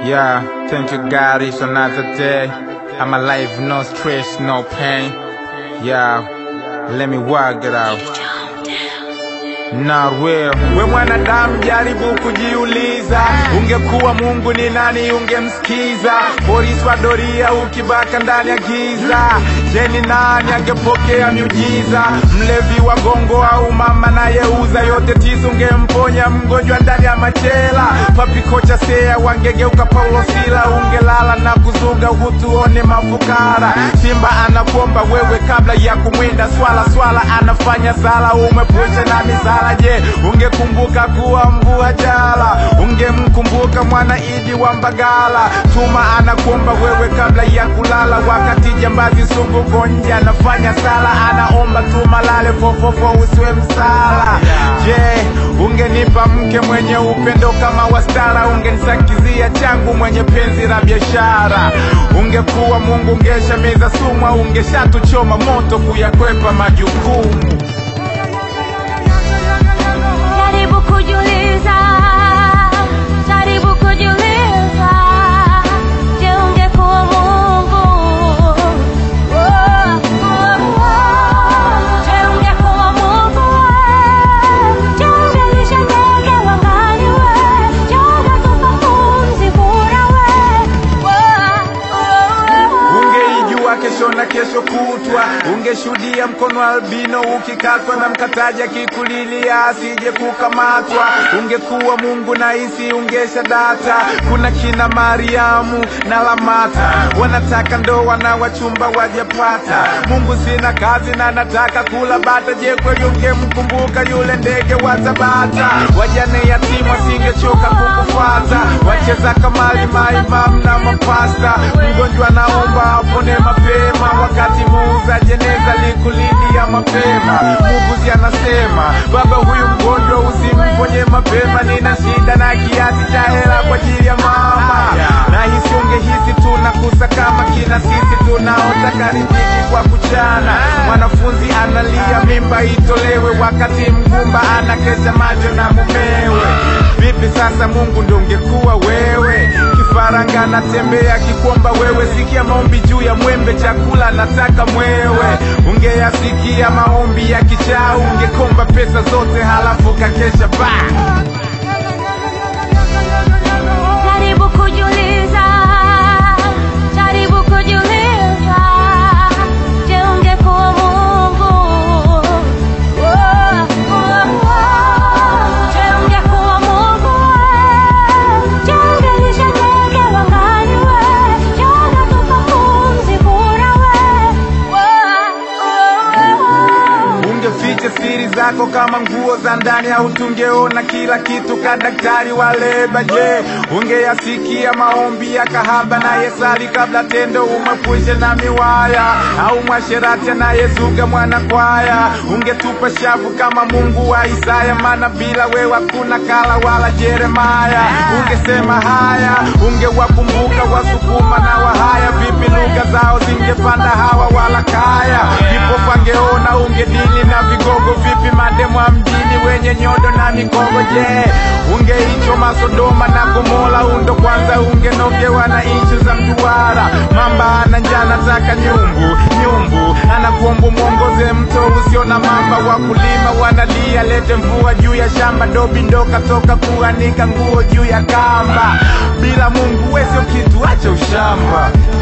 Yeah, thank you God, it's another day. I'm alive, no stress, no pain. Yeah, let me work it out. Not real. We mwanadamu jaribu kujiuliza, ungekuwa Mungu ni nani ungemsikiza? Polisi wa doria ukibaka ndani ya giza, je, ni nani angepokea miujiza? Mlevi wa gongo au mama nayeuza yote tisa, ungemponya mgonjwa ndani ya machela? Papi kocha sea wangegeuka Paulo Sila, ungelala na kuzuga utuone mafukara. Simba anakuomba wewe kabla ya kumwinda swala, swala anafanya sala, umepusha na misala. Je, ungekumbuka kuwa mvua jala? Ungemkumbuka mwana Idi wa Mbagala? Tuma anakuomba wewe kabla ya kulala, wakati jambazi sugu konja anafanya sala, anaomba tuma lale fofofo usiwe msala. Je, ungenipa mke mwenye upendo kama wastara? Ungenisakizia changu mwenye penzi la biashara? Ungekuwa Mungu ungeshamiza sumu, au ungeshatuchoma moto kuyakwepa majukumu. Jaribu kujiuliza, jaribu kujiuliza, je, ungekuwa Mungu? Oh, oh, oh. Je, ungekuwa Mungu? Je, ungelisha ndege angani? Je, ungetupa pumzi bure? Oh, oh, oh. Ungeijua kesho na kesho kutwa, ungeshuhudia mkono albino ukikatwa na mkataji akikulilia asije kukamatwa. Ungekuwa Mungu na isi ungesha data. Kuna kina Mariamu na Lamata wanataka ndoa na wachumba wajapata. Mungu sina kazi na nataka kula bata. Je, kweli ungemkumbuka yule ndege wa Tabata? Wajane yatima singechoka kukufuata, wacheza kamari maimam na mapasta. Mgonjwa naomba apone mapema, wakati muuza jeneza likulilia mapema. Muuguzi anasema baba, huyu mgonjwa usimponye mapema, nina shida na kiasi cha hela kwa ajili ya mama. Na hisi ungehisi tunakusa kama kina sisi tunaotaka riziki kwa kuchana. Mwanafunzi analia mimba itolewe, wakati mgumba anakesha macho na mumewe. Vipi sasa Mungu ndo ungekuwa wewe? Kifaranga natembea kikwomba wewe, sikia maombi juu ya mwembe, chakula nataka mwewe. Ungeyasikia maombi ya kichaa, ungekomba pesa zote halafu kakesha baa Jaribu kujiuliza, jaribu kujiuliza, je, ungekuwa Mungu? Oh, oh, oh. Je, ungekuwa Mungu? Je, ungelisha ndege angani? Je, ungetupa pumzi bure? Oh, oh, oh. Ungeficha siri zako kama nguo za ndani, au tungeona kila kitu ka daktari wa leba? Je, ungeyasikia maombi ya kahaba na yesali kabla tendo umepushe na miwaya, au mwasherati anayezuga mwana kwaya? Ungetupa shavu kama Mungu wa Isaya, maana bila wewe hakuna kala wala Jeremaya. Ungesema haya, ungewakumbuka Wasukuma na Wahaya, vipi lugha zao zingepanda hawa wala kaya? Vipo pangeona ungedili na vigogo, vipi mademwa mjini wenye nyodo na mikogo? Je, ungeichoma Sodoma na Gomora? Undo kwanza ungenogewa na ishu za mduara. Mamba ana njaa nataka nyumbu, nyumbu anakuomba mwongoze mto usio na mamba. Wakulima wanalia lete mvua juu ya shamba, dobi ndo katoka kuanika nguo juu ya kamba. Bila Mungu we sio kitu, acha ushamba.